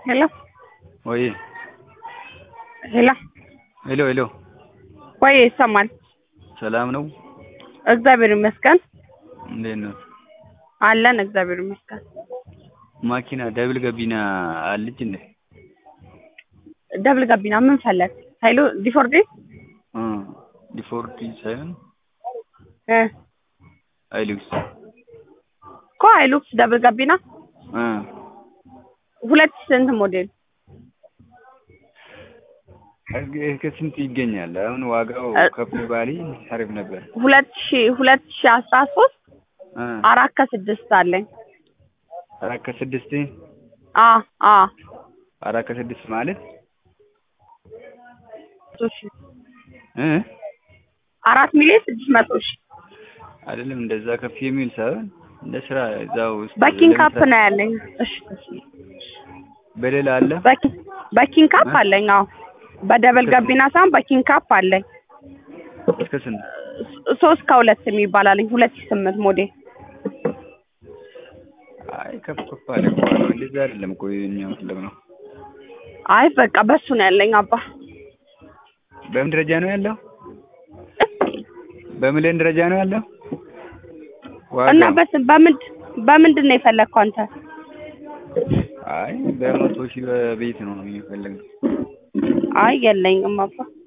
Hello, ወይ ሄሎ ሄሎ ሄሎ ወይ ይሰማል? ሰላም ነው? እግዚአብሔር ይመስገን እንዴት ነው? አለን። እግዚአብሔር ይመስገን። ማኪና ደብል ገቢና አለች እንዴ? ደብል ጋቢና ምን ፈለግ? ኃይሉ ዲፎርዲ እ ዲፎርቲ ሳይሆን እ አይሉክስ እኮ ሃይሉክስ ደብል ጋቢና እ ሁለት ስንት ሞዴል እግ- ከስንት ይገኛል? አሁን ዋጋው እ- ከፍ ባሊ አሪፍ ነበር። ሁለት ሺ ሁለት ሺ አስራ ሶስት እ አራት ከስድስት አለኝ። አራት ከስድስት አ አ አራት ከስድስት ማለት መቶ ሺ እ አራት ሚሊዮን ስድስት መቶ ሺ አይደለም እንደዛ ከፍ የሚል ሳይሆን እንደ ስራ እዛው ውስጥ በኪንግ ካፕ ለመስራት- ነው ያለኝ። እሺ በሌላ አለ በኪ- በኪንግ ካፕ እ? አለኝ። አዎ በደብል እስከ ጋቢና ሳይሆን በኪንግ ካፕ አለኝ። እስከ ስንት? ሶ- ሶስት ከሁለት የሚባል አለኝ። ሁለት ሺ ስምንት ሞዴል አይ ከፍ ከፍ አለ እኮ ዋጋው። እንደዛ አይደለም እኮ እኛ የፈለግነው። አይ በቃ በሱ ነው ያለኝ አባ በምን ደረጃ ነው ያለው? በሚሊዮን ደረጃ ነው ያለው? እና ዋጋው? በስ በምንድ በምንድን ነው የፈለግከው አንተ? አይ በመቶ ሺህ በቤት ነው የሚፈልገው። አይ የለኝም አባ